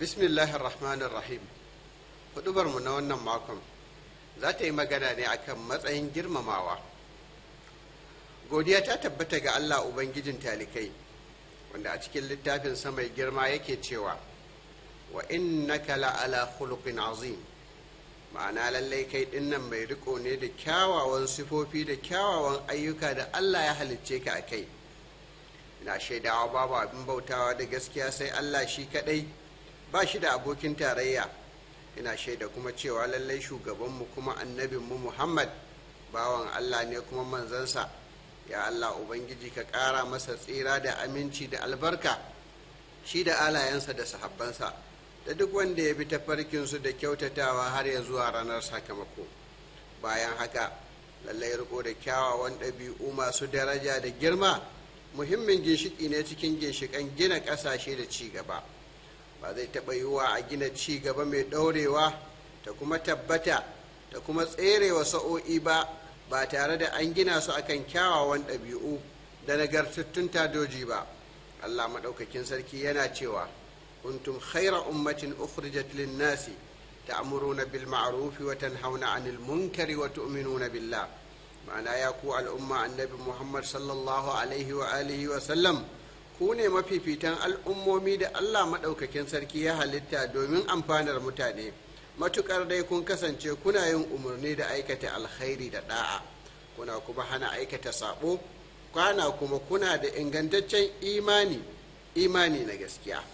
bismillahir rahmanir rahim hudubarmu na wannan makon za ta yi magana ne akan matsayin girmamawa godiya ta tabbata ga allah ubangijin talikai wanda a cikin littafin mai girma yake cewa wa innaka la'ala khuluqin azim ma'ana lallai kai dinnan mai riko ne da kyawawan sifofi da kyawawan ayyuka da allah ya halicce ka a kai ina shaidawa babu abin bautawa da gaskiya sai allah shi kadai ba shi da abokin tarayya ina shaida kuma cewa lallai shugabanmu kuma annabinmu muhammad bawan allah ne kuma manzansa ya allah ubangiji ka ƙara masa tsira da aminci da albarka shi da alayensa da sahabbansa da duk wanda ya bi tafarkinsu da kyautatawa har ya zuwa ranar sakamako bayan haka lallai riko da kyawawan ɗabi'u masu daraja da girma muhimmin ginshiki ne cikin ginshikan gina ƙasashe da ci gaba ba zai taɓa yiwuwa a gina ci gaba mai ɗaurewa ta kuma tabbata ta kuma tserewa sa'o'i ba ba tare da an gina su akan kyawawan ɗabi'u da nagartattun tadoji ba allah maɗaukakin sarki yana cewa kuntum khaira ummatin ukhrijat lin-nasi ta'muruna bil ma'ruf wa tanhauna 'anil munkari wa tu'minuna billah ma'ana ya ku al'umma annabi muhammad sallallahu alaihi wa alihi wa sallam ku ne mafifitan al'ummomi da allah maɗaukakin sarki ya halitta domin amfanar mutane matukar dai kun kasance kuna yin umarni da aikata alkhairi da da'a kuna kuma hana aikata sabo kwana kuma kuna da ingantaccen imani imani na gaskiya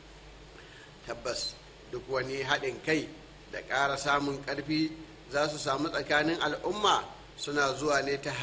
tabbas duk wani haɗin kai da ƙara samun ƙarfi za su samu tsakanin al'umma suna zuwa ne ta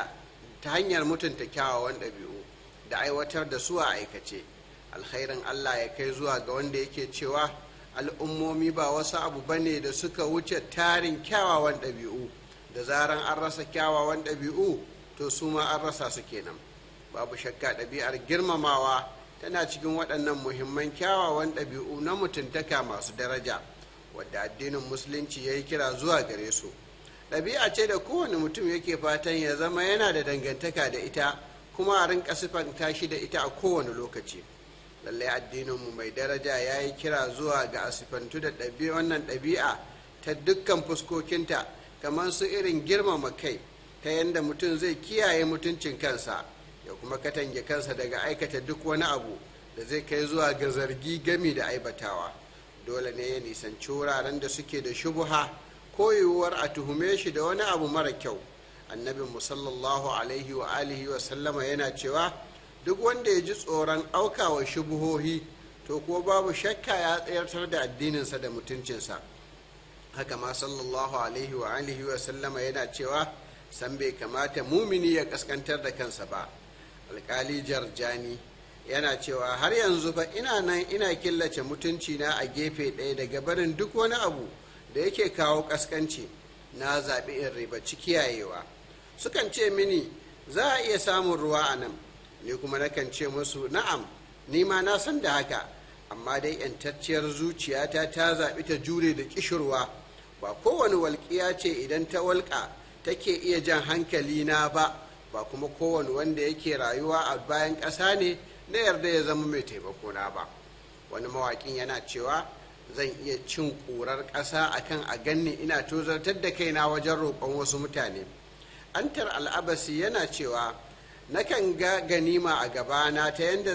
hanyar mutunta kyawawan ɗabi'u da aiwatar da su a aikace alkhairin allah ya kai zuwa ga wanda yake cewa al'ummomi ba wasu abu ba ne da suka wuce tarin kyawawan ɗabi'u da zaran an rasa kyawawan ɗabi'u to su ma an rasa su kenan babu shakka ɗabi'ar girmamawa tana cikin waɗannan muhimman kyawawan ɗabi'u na mutuntaka masu daraja wadda addinin musulunci ya yi kira zuwa gare su ɗabi'a ce da kowane mutum yake fatan ya zama yana da dangantaka da ita kuma a rinka siffanta shi da ita a kowane lokaci lallai addininmu mai daraja ya yi kira zuwa ga asifantu da wannan ɗabi'a ta dukkan fuskokinta kamar su irin girmama kai ta yadda mutum zai kiyaye mutuncin kansa ya kuma katange kansa daga aikata duk wani abu da zai kai zuwa ga zargi gami da aibatawa dole ne ya nisanci wuraren da suke da shubuha ko yiwuwar a tuhume shi da wani abu mara kyau annabin sallallahu alaihi wa alihi wa sallama yana cewa duk wanda ya ji tsoron aukawa shubuhohi to ko babu shakka ya tsayartar da addininsa da mutuncinsa haka ma sallallahu alaihi wa alihi wa sallama yana cewa san bai kamata mumini ya kaskantar da kansa ba alkali jarjani yana cewa har yanzu fa ina nan ina killace mutunci na a gefe ɗaya daga barin duk wani abu da yake kawo kaskanci na zaɓi in ribaci kiyayewa sukan ce mini za a iya samun ruwa a nan ni kuma nakan ce musu na'am ni ma na san da haka amma dai yantacciyar zuciyata ta zaɓi ta jure da kishirwa ba kowane walƙiya ce idan ta walƙa take iya jan hankali na ba ba kuma kowane wanda yake rayuwa a bayan ƙasa ne na yarda ya zama mai taimako na ba wani mawaƙin yana cewa zan iya cin ƙurar ƙasa akan a ganni ina tozartar da kaina wajen roƙon wasu mutane antar al'abasi yana cewa nakan ga ganima a gabana ta yadda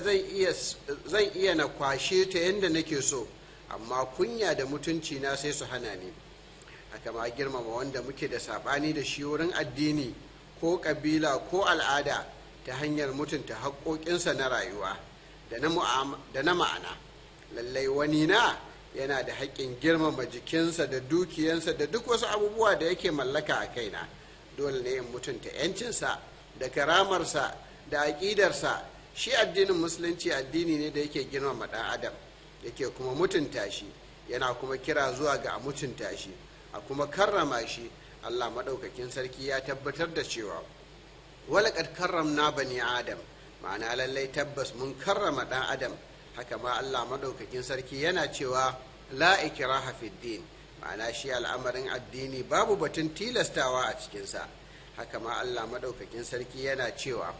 zan iya na kwashe ta yadda nake so amma kunya da mutunci na sai su hana ni haka ma girmama wanda muke da saɓani da shi wurin addini ko ƙabila ko al'ada ta hanyar mutunta haƙoƙinsa na rayuwa da na ma'ana lallai wani na yana da haƙƙin girmama jikinsa da dukiyansa da duk wasu abubuwa da yake mallaka a kaina dole ne in mutunta 'yancinsa da karamarsa da aƙidarsa shi addinin musulunci addini ne da yake girmama ɗan adam yake kuma mutunta shi yana kuma kira zuwa ga a mutunta shi a kuma karrama shi allah maɗaukakin sarki ya tabbatar da cewa walaƙad karramna bani adam ma'ana lallai tabbas mun karrama ɗan adam haka ma allah maɗaukakin sarki yana cewa la ikraha fid din ma'ana shi al'amarin addini babu batun tilastawa a cikinsa haka ma allah maɗaukakin sarki yana cewa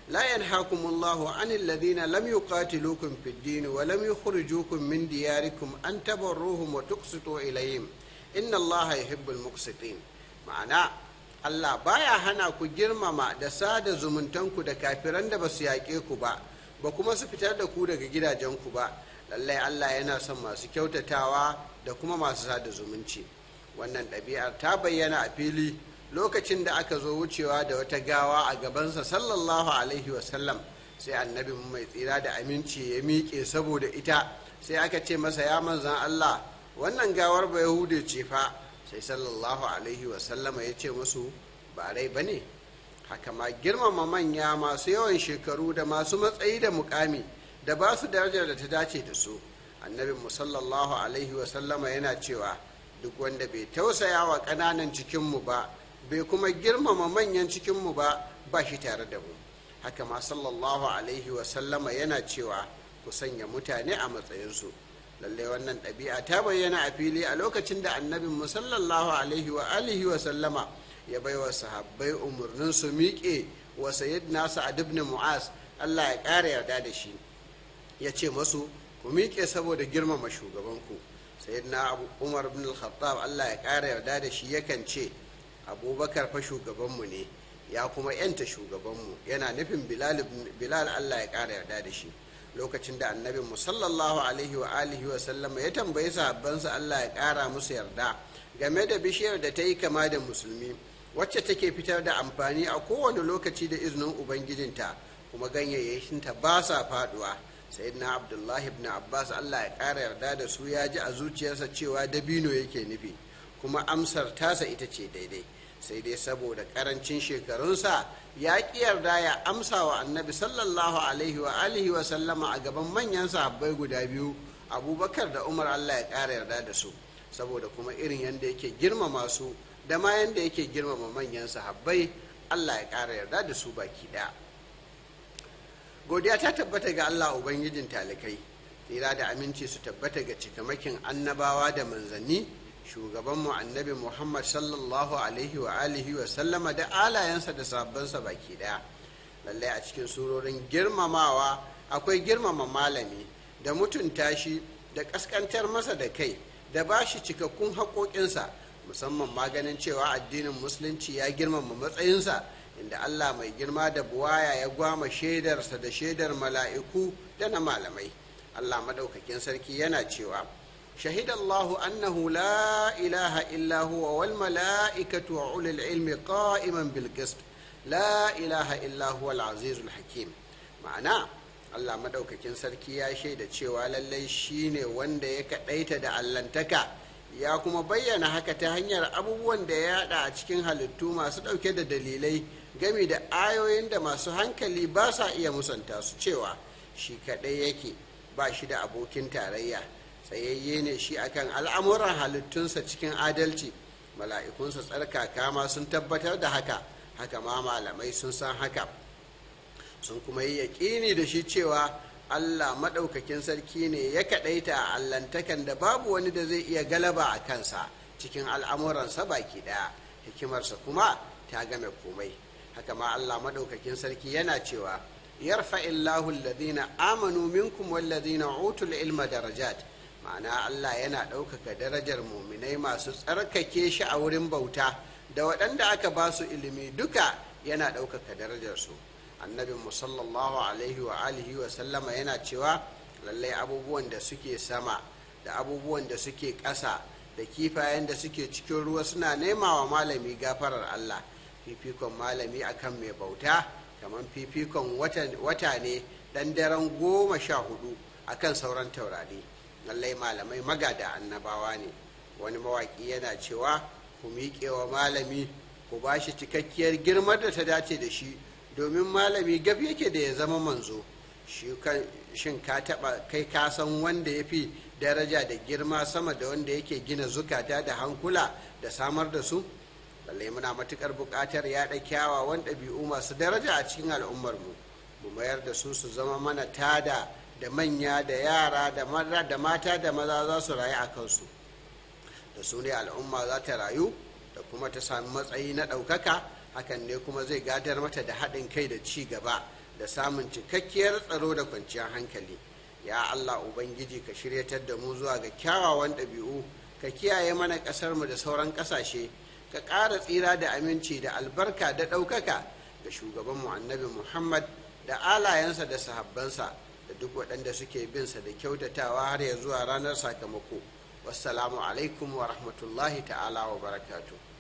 لا ينهاكم الله عن الذين لم يقاتلوكم في الدين ولم يخرجوكم من دياركم أن تبروهم وتقسطوا إليهم إن الله يحب المقسطين معنى Allah baya hana ku girmama da sada zumuntanku da kafiran da ba su yaƙe ku ba ba kuma su fitar da ku daga gidajenku ba lallai Allah yana son masu kyautatawa da kuma masu sada zumunci wannan ɗabi'ar ta bayyana a fili lokacin da aka zo wucewa da wata gawa a gabansa sallallahu alaihi wasallam sai annabi mai tsira da aminci ya miƙe saboda ita sai aka ce masa ya manzan Allah wannan gawar ba yahude ce fa sai sallallahu alaihi wasallama ya ce musu ba rai ba ne haka ma girmama manya masu yawan shekaru da masu matsayi da mukami da ba su darajar da ta dace da su annabin mu sallallahu alaihi wasallama yana cewa duk wanda bai tausaya wa ƙananan cikinmu ba bai kuma girmama manyan cikinmu ba ba shi tare da mu haka ma sallallahu alaihi wasallama yana cewa ku sanya mutane a matsayinsu lallai wannan ɗabi'a ta bayyana a fili a lokacin da annabin mu sallallahu alaihi wa alihi wa sallama ya bai wa sahabbai umarnin su miƙe wa sayyidina sa'ad ibn mu'az Allah ya ƙara yarda da shi ya ce masu ku miƙe saboda girmama shugabanku sayyidina abu umar ibn al-khattab Allah ya ƙara yarda da shi yakan ce abubakar fa shugabanmu ne ya kuma yanta shugabanmu yana nufin bilal Allah ya ƙara yarda da shi lokacin da annabin mu sallallahu alaihi wa alihi wa sallama ya tambayi sahabbansa Allah ya ƙara musu yarda game da bishiyar da ta yi kama da musulmi wacce take fitar da amfani a kowane lokaci da izinin ubangijinta kuma ganyayyakinta ba sa faduwa sayyidina abdullahi ibn abbas Allah ya ƙara yarda da su ya ji a zuciyarsa cewa dabino yake nufi kuma amsar tasa ita ce daidai sai dai saboda karancin shekarunsa ya ƙi yarda ya amsa wa annabi sallallahu alaihi wa alihi wa sallama a gaban manyan sahabbai guda biyu abubakar da umar allah ya ƙara yarda da su saboda kuma irin yadda yake girmama su da ma yadda yake girmama manyan sahabbai allah ya ƙara yarda da su baki ɗaya godiya ta tabbata ga allah ubangijin talikai tsira da aminci su tabbata ga cikamakin annabawa da manzanni shugabanmu annabi muhammad sallallahu alaihi wa alihi wa sallama da alayensa da sabbansa baki daya lallai a cikin surorin girmamawa akwai girmama malami da mutunta shi da kaskantar masa da kai da ba shi cikakkun haƙoƙinsa musamman maganin cewa addinin musulunci ya girmama matsayinsa inda allah mai girma da buwaya ya gwama shaidarsa da shaidar mala'iku da na malamai allah maɗaukakin sarki yana cewa شهد الله أنه لا إله إلا هو والملائكة وأولي العلم قائما بالقسط لا إله إلا هو العزيز الحكيم معناه Allah madaukakin sarki ya shaida cewa lallai shine wanda ya kaɗaita da allantaka ya kuma bayyana haka ta hanyar abubuwan da ya haɗa a cikin halittu masu ɗauke da dalilai gami da ayoyin da masu hankali ba sa iya musanta su cewa shi kaɗai yake ba shi da abokin tarayya tsayayye ne shi akan al'amuran halittunsa cikin adalci mala'ikunsa tsarkaka ma sun tabbatar da haka haka ma malamai sun san haka sun kuma yi yaƙini da shi cewa allah maɗaukakin sarki ne ya kaɗaita a allantakan da babu wani da zai iya galaba a kansa cikin al'amuransa baki ɗaya hikimarsa kuma ta game komai haka ma allah maɗaukakin sarki yana cewa yarfa illahu alladhina amanu minkum walladhina utul ilma darajat ma'ana Allah yana ɗaukaka darajar muminai masu tsarkake shi a wurin bauta da waɗanda aka ba su ilimi duka yana ɗaukaka darajarsu annabin musallallahu alaihi wa alihi wa sallama yana cewa lallai abubuwan da suke sama da abubuwan da suke ƙasa da kifayen da suke cikin ruwa suna nema wa malami gafarar Allah fifikon malami akan mai bauta kamar fifikon wata ne ɗan daren goma sha hudu akan sauran taurari lallai malamai magada annabawa ne wani mawaƙi yana cewa ku miƙe wa malami ku ba shi cikakkiyar girmar da ta dace da shi domin malami gab yake da ya zama manzo shin ka taɓa kai ka san wanda ya fi daraja da girma sama da wanda yake gina zukata da hankula da samar da su lallai muna matuƙar buƙatar yaɗa kyawawan ɗabi'u masu daraja a cikin al'ummarmu mu mayar da su su zama mana tada da manya da yara da maza da mata da maza za su rayu a kansu da su ne al'umma za ta rayu da kuma ta sami matsayi na ɗaukaka hakan ne kuma zai gadar mata da haɗin kai da ci gaba da samun cikakkiyar tsaro da kwanciyar hankali ya allah ubangiji ka shiryatar da mu zuwa ga kyawawan ɗabi'u ka kiyaye mana ƙasarmu da sauran ƙasashe ka ƙara tsira da aminci da albarka da ɗaukaka ga shugabanmu annabi muhammad da alayensa da sahabbansa da duk waɗanda suke binsa da kyautatawa har ya zuwa ranar sakamako wassalamu alaikum wa rahmatullahi ta'ala wa barakatuh